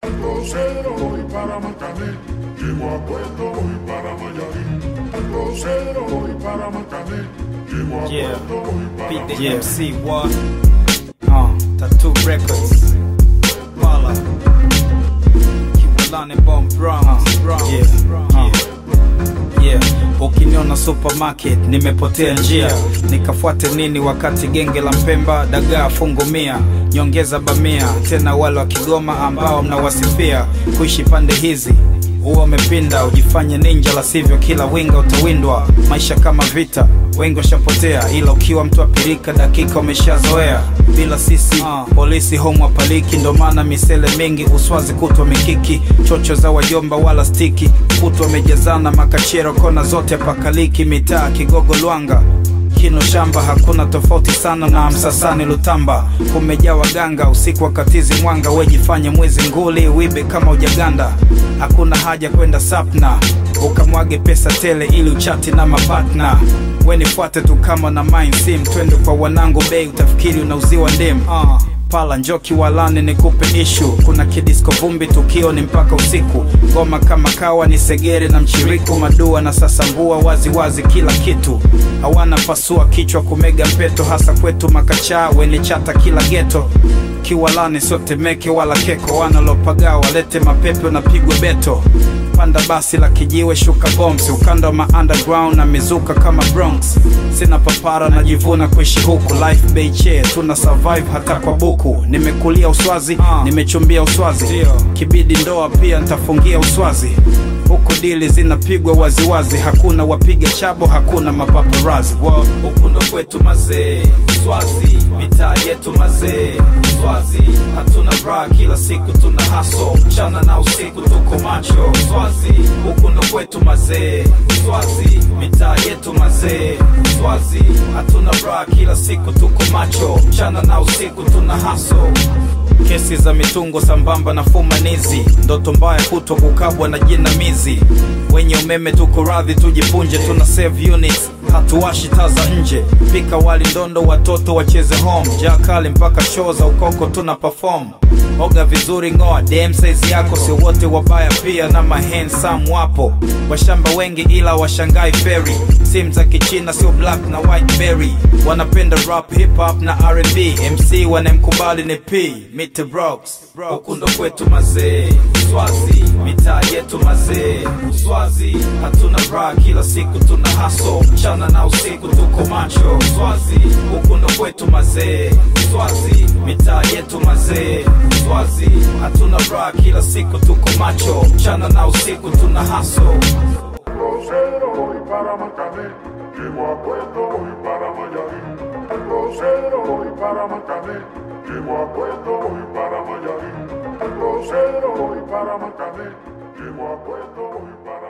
Crucero voy para Macané, llego a Puerto voy para Mayarín. Crucero voy para Macané, llego a Yeah. Puerto voy para Beat the Mayarín. MC what? Uh, Tattoo Records. Pala. Kiwalani Bomb Bronx. Yeah. Uh. Yeah. Ukiniona supermarket nimepotea njia, nikafuate nini wakati genge la Mpemba dagaa fungu mia, nyongeza bamia, tena wale wa Kigoma ambao mnawasifia kuishi pande hizi huwa umepinda, ujifanye ninja, la sivyo kila winga utawindwa. Maisha kama vita, wengi washapotea, ila ukiwa mtu apirika, dakika umeshazoea. Bila sisi polisi homu wapaliki, ndo maana misele mingi uswazi kutwa mikiki, chocho za wajomba wala stiki, kutwa wamejazana makachero kona zote pakaliki, mitaa Kigogo Lwanga kino shamba hakuna tofauti sana na msasani Lutamba, kumejaa waganga usiku wakatizi mwanga, wejifanye mwizi nguli wibe kama ujaganda. Hakuna haja kwenda sapna ukamwage pesa tele ili uchati na mapatna. We nifuate tu kama na mind sim, twende kwa wanangu bei, utafikiri unauziwa ndim uh. Pala njoki walani nikupe ishu, kuna kidisko vumbi, tukio ni mpaka usiku, ngoma kama kawa ni segere na mchiriku, madua na sasambua wazi wazi kila kitu, hawana pasua kichwa kumega mpeto, hasa kwetu makachaa wene chata kila geto kiwalani sote meke wala keko, wanalopagaa walete mapepe unapigwa beto panda basi la kijiwe shuka bombs ukanda wa ma underground na mizuka kama Bronx sina papara najivuna kuishi huku life beiche tuna survive hata kwa buku nimekulia uswazi nimechumbia uswazi kibidi ndoa pia ntafungia uswazi huku dili zinapigwa waziwazi hakuna wapiga chabo hakuna mapaparazi Wow, huku ndo kwetu mazee swazi mitaa yetu mazee swazi hatuna raha kila siku tuna haso mchana na usiku tuko macho swazi huku ndo kwetu mazee swazi mitaa yetu mazee swazi hatuna raha kila siku tuko macho mchana na usiku tuna haso kesi za mitungo sambamba na fumanizi, ndoto mbaya kutwa kukabwa na jinamizi. Wenye umeme tuko radhi tujipunje, tuna save units, hatuwashi taa za nje. Pika wali ndondo, watoto wacheze home, jaa kali mpaka show za ukoko tuna perform. Oga vizuri, ngoa DM size yako, sio wote wabaya pia na mahandsome wapo. Washamba wengi ila washangai feri, simu za kichina sio black na white berry. Wanapenda rap, hip hop na R&B, MC wanemkubali ni P, Meet the Rocks. Huku ndo kwetu mazee, Swazi, mitaa yetu mazee, Swazi, hatuna raha kila siku tuna haso, mchana na usiku tuko macho, Swazi, huku ndo kwetu mazee, Swazi, mitaa yetu mazee, Swazi, hatuna raha kila siku tuko macho, mchana na usiku tuna haso. Crucero voy para Macané, llego a Puerto voy para Mayarín. Crucero voy para Macané, llego a Puerto voy para Mayarín. Crucero voy para Macané, llego a Puerto voy para